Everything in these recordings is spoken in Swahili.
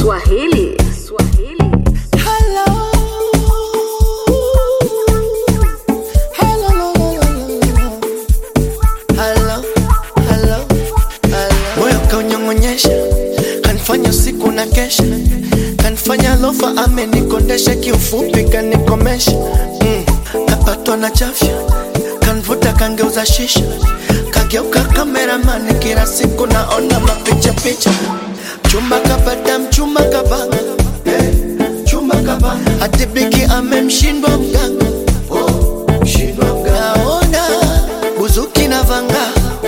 Swahili. Swahili. Hello. Hello, hello, hello, hello. Moyo kaunyong'onyesha, kanifanya siku na kesha, kanifanya lofa amenikondesha, kiufupi kanikomesha. Mm. Kapatwa na chafya, kanvuta kangeuza shisha, kageuka kameramani, kila siku naona mapicha picha. Chumba kapata mchumba kabanga, eh, chumba kabanga, hati bigi amemshindwa mganga, oh, mshindwa mganga. Naona buzuki na vanga,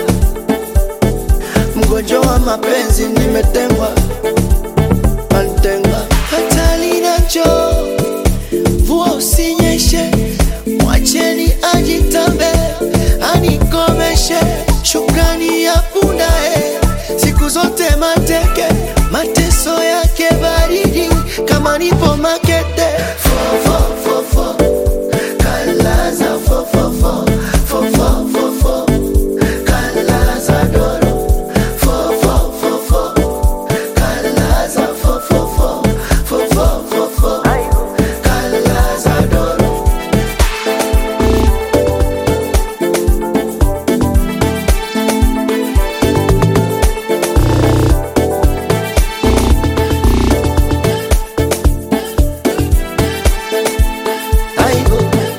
mgonjwa wa mapenzi nimetengwa, antengwa hatali nacho mvua usinyeshe, mwacheni ajitambe, anikomeshe. Shukrani ya punda eh, siku zote mateke, mateso yake baridi kama nipo makete. Fo, fo, fo, fo. Kalaza fo, fo, fo. Fo, fo, fo, fo. Kalaza doro. Fo, fo, fo, fo. Kalaza fo, fo, fo. Fo, fo, fo, fo. Kalaza doro. Aibu.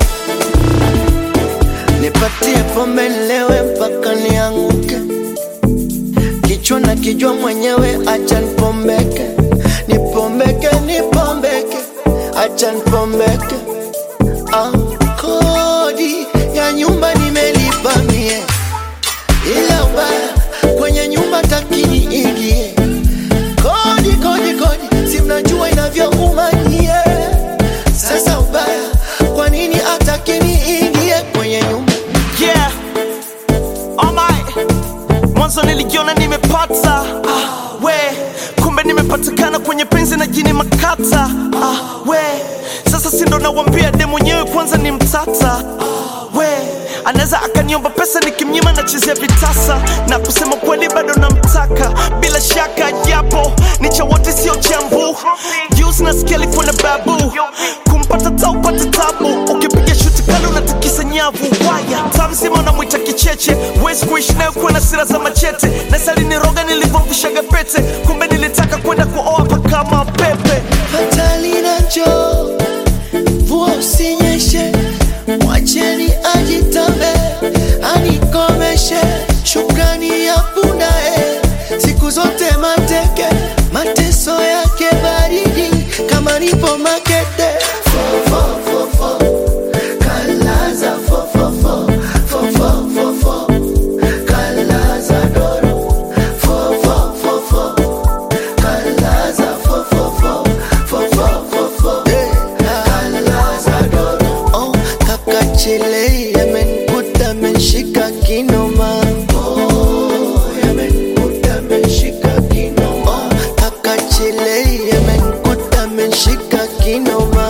Nipatie pombe nilewe mpaka nianguke, kichwa na kijua mwenyewe, acha nipombeke, nipombeke, nipombeke, acha nipombeke. Ah, kodi ya nyumba nimelipa mie, ila ubaya kwenye nyumba takini ingie kodi kodi kodi, si mnajua inavyouma nyie. Sasa ubaya, kwa nini atakini ingie kwenye nyumba? Yeah. Oh my. Mwanzo nilijiona nimepata ah, we kumbe nimepatikana kwenye penzi na jini makata ah, we sasa sindo nawambia de mwenyewe kwanza ni mtata ah, we anaweza akaniomba pesa nikimnyima nachezea vitasa na kusema kweli bado namtaka bila shaka japo ni cha wote sio chambu Juice nasikia alikuwa na babu kumpata taupate tabu ukipiga shuti kali unatikisa nyavu waya tamzima unamwita kicheche wezi kuishi nayo kuwa na sira za machete nasaliniroga nilivyomvishaga pete kumbe nilitaka kwenda kuoa pakama pepe Fatali nacho mvua usinyeshe, mwacheni ajitambe, anikomeshe. Shukrani ya punda eh, siku zote mateke, mateso yake baridi kama nipo makete. Fo, fo, fo, fo. Kalaza fo, fo, fo. Fo, fo, fo, fo. Kalaza doro. Fo, fo, fo, fo. Kalaza fo, fo, fo. Fo, fo, fo, fo. Kalaza doro. Oh, kaka chile yamenikuta amenishika kinoma. Oh, yamenikuta amenishika kinoma. Oh, kaka chile yamenikuta amenishika kinoma.